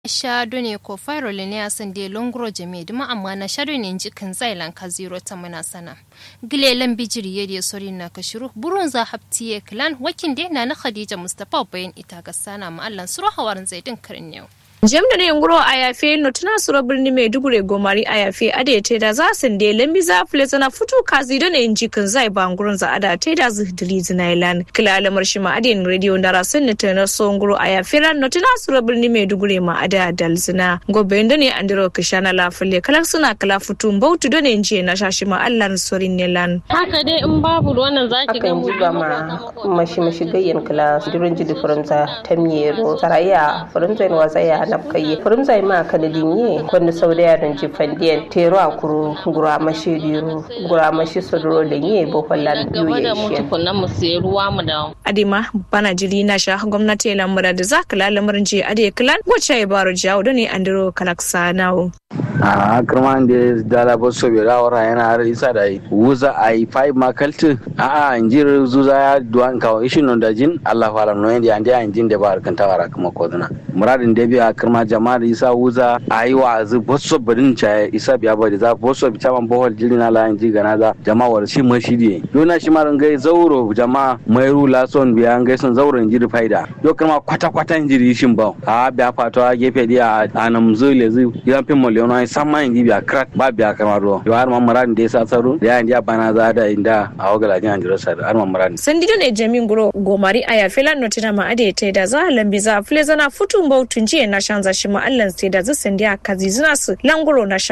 Shadone ko Fairole ne asande longro jame duma amma na shadone nji kan zailan ka zero ta mana sana. Gilelan bijiri yedi sori na ka shiru burun za haptiye klan wakin de na na Khadija Mustafa bayan ita ga sana ma Allah suru hawarin zaidin karin yau. jam da ne nguro a yafe no tana sura birni mai dugure gomari a yafe ade te da za sun de lambi za fule zana futu kazi da ne inji kan zai ba ngurun za ada te da zu dili zinailan kila alamar shi ma ade radio da rasun ne tana so nguro a yafe ran no tana sura birni mai dugure ma ada dalzina gobe da ne andiro kishana la fule kala suna kala futu bautu da ne inji na shashi ma Allah sorin ne lan haka dai in babu wannan zaki ga akan mu ji ba ma mashi mashi gayyan kala durin jidi furimza tamyero saraya furimza in wasaya na kaye furimza ma kana dinye kwanda sau da yaran ji fandiyan tero a kuru gura mashi diro gura mashi sodoro da nye bohollan gaba da mu yuye tukunna mu sayi ruwa mu da adima bana jiri na sha gwamnati lamura da za kala lamarin je ade klan wacce ya baro jawo da ne andiro kalaksa nawo a kirman da dala ba so bai rawara yana har isa da yi wuza a yi five makalti a a injir zuza ya duwan kawo ishin non da jin Allah fara no yanda ande an jin da ba harkan tawara kuma koduna muradin da biya kirma jama'a da isa wuza a yi wa azu bosso badin cha isa biya ba da za bosso bi chaman bohol jiri na la inji gana za jama'a war shi mashi die yona shi maran gai zauro jama'a mai rula son biya gai son zauro injiri faida yo kirma kwata kwata injiri shin ba a biya fatawa gefe dia a nam zule zu yan fin miliyon ai samma inji biya krat ba biya kirma ro yo har man muradin da isa tsaro da yan dia bana za da inda a wagala jin anjiro sa har man muradin sandi da ne jamin guro gomari a yafe lan notina ma ade te da za lambi za fule zana futun bautun jiya na shanza shi ma Allah sai da za sandi a kazi zina su languro na sha